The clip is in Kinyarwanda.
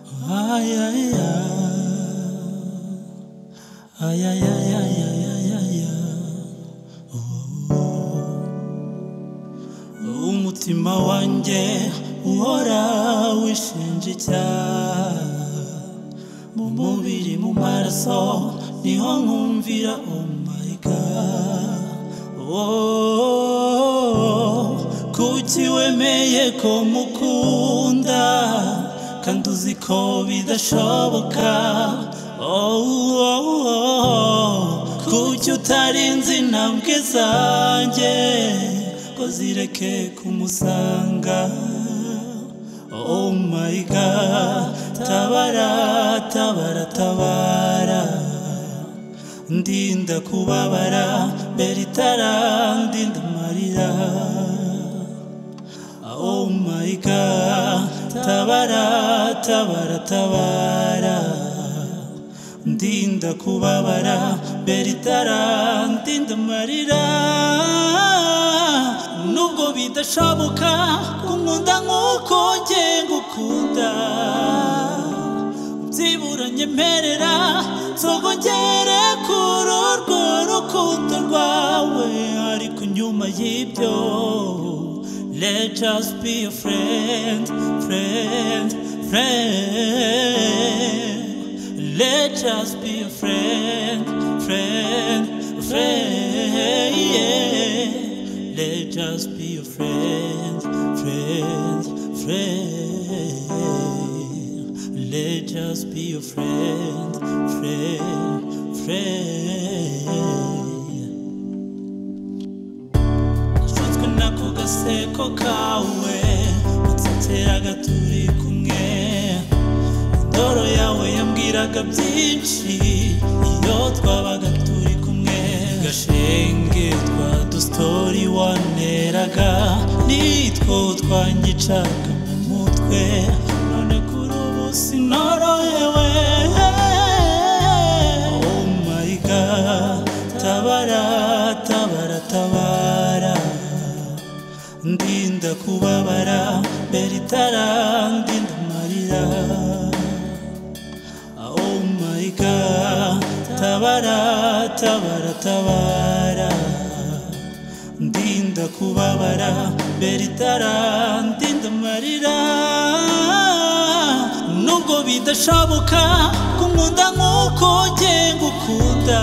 Ay, ay, ay, ay, ay, ay, ay, ay, ay, ay, umutima wanjye uhora wishinja icyaha mu mubiri mu maraso niho nkumvira oh my god oh, kuki wemeye ko mukunda kandi uzi ko bidashoboka oh, oh, oh. kuki utarinze intambwe zanjye ngo zireke kumusanga Oh my God, tabara, tabara, tabara. Ndinda kubabara, mbere itara, ndinda amarira. Oh my God, tabara, tabara, tabara. Ndinda kubabara, mbere itara, ndinda amarira. nubwo bidashoboka kunkunda nk'uko nge ngukunda byibura nyemerera nzogongere kuri urwo rukundo rwawe ariko nyuma y'ibyo let us be a friend friend friend let us be a friend friend friend yeah. Let us be a friend, friend, friend. Let us be a friend, friend, friend. Nashutswe n'ako gaseko kawe, utsitira gaturi kumwe. Indoro yawe yambwiraga byinshi, iyo twabaga turi kumwe. Gashenge twa dusitori waneraga, nitwo twanyicaga mu mutwe. None kuri ubu sinorohewe. Oh my God, tabara, tabara, tabara. ndinda kubabara mbere itara ndinda amarira oh my god tabara tabara tabara ndinda kubabara mbere itara ndinda amarira nubwo bidashoboka kunkunda nk'uko nge ngukunda